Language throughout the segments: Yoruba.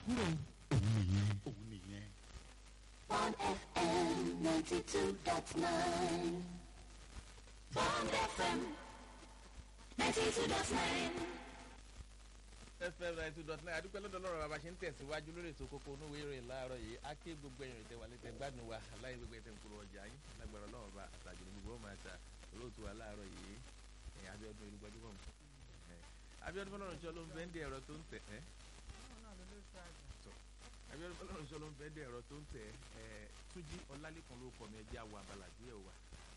kúrò òun nìyẹn òun nìyẹn. One FM 92.9. One FM 92.9. fm ninety two dot nine adúpẹ́ lọ́dọ̀ lọ́rọ̀ bàbá ṣe ń tẹ̀síwájú lórí ètò kókó onúwé ìròyìn láàárọ̀ yìí á ké gbogbo ẹ̀yìn ìtẹ̀ wà lẹ́tẹ̀ gbádùn wa aláì gbogbo ẹ̀tẹ̀ nkúrò ọjà yín lágbára ọlọ́run bá àtàjù ní gbogbo máa ta olóòtú wa láàárọ̀ yìí ẹ̀ Abíọ́dún olùgbọ́jú mọ̀ Abíọ́dún fọlọ́run ṣọ́ ló ń bẹ́ndì ẹ̀rọ tó ń tẹ̀ ẹ́ Abíọ́dún fọlọ́run ṣọ́ ló ń bẹ́ndì ẹ̀rọ tó ń tẹ̀ ẹ́ Túnjí Ọlálékan ló kọ́ mi ẹjẹ́ àwọ̀ abala díẹ̀ wà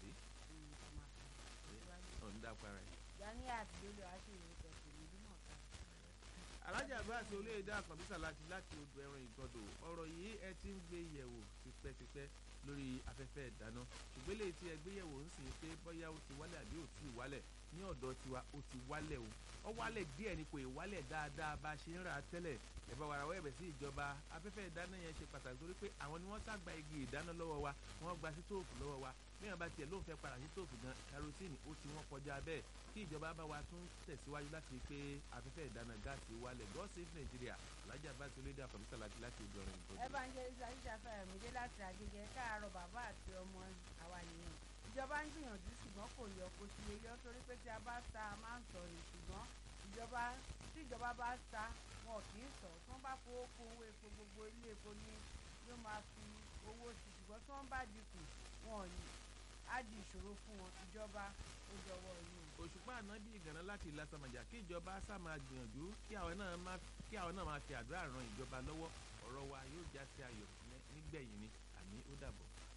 ọ̀ndà para ẹ̀. yanni àti lórí aṣèwé tẹsí ìlú náà ká. alájà bá àti olóyèdè àkànbísà láti láti odò ẹran ìgbọdọ ọ̀rọ̀ yìí ẹ ti ń gbé yẹ̀wò tipẹ́tipẹ́ lórí afẹ́fẹ́ ìdáná ṣùgbọ́n eléyìí tí ẹ gbé yẹ̀wò ń sìn pé bóyá ó ti wálẹ̀ àbí ò tí ì wálẹ̀ ní ọ̀dọ̀ tiwa ó ti wálẹ̀ o ó wálẹ̀ díẹ̀ ni kò ì wálẹ̀ dáadáa bá a ṣe ń rà á tẹ́lẹ̀ ẹ bá wàrà wẹ́ẹ̀bẹ̀ sí ìjọba afẹ́fẹ́ ìdáná yẹn ṣe pàtàkì torí pé àwọn ni wọ́n sàgbà igi ìdáná lọ́wọ́ wa wọ́n gba sítóòfù lọ́wọ́ wa bí wọn bá tiẹ̀ lóun fẹ́ padà sítóòfù gan kerosene ó ti wọ́n kọjá bẹ́ẹ̀ kí ìjọba bá wa tún tẹ̀síwájú láti rí pé afẹ́fẹ́ ìdáná gáàsì wálẹ̀ God save Nigeria alájà bá ti lédè àkọ́bísà láti láti ojú ọ̀rìn ìgbọ́dọ̀. evangelist aisha fẹ́rẹ̀mídé láti àgègè káàárọ̀ bàbá àti ọmọ àwa nìyẹn ìjọba ń gbìyànjú ṣùgbọ́n kò yọ kó sì lè yọ torí pé tí a bá sa a máa ń sọ ni ṣùgbọ́n ìjọba tí ìjọba bá sa wọn kì í sọ tí wọ́n bá fowó kún owó epo gbogbo ilé epo ní yóò máa fi owó sí ṣùgbọ́n tí wọ́n bá dínkù wọn ò ní á di ìṣòro fún wọn ìjọba ó dọwọ́ yìí. òṣùpá ànábì ìgànnà láti ìlàsàmàjà kí ìjọba sá máa gbìyànjú kí àwọn náà máa kí àwọn náà máa fi àdúrà ran ìjọba lọ́wọ́ ọ̀rọ̀ wa yóò já sí ayọ̀ nígbẹ̀yìn ni àní ó dàbọ̀.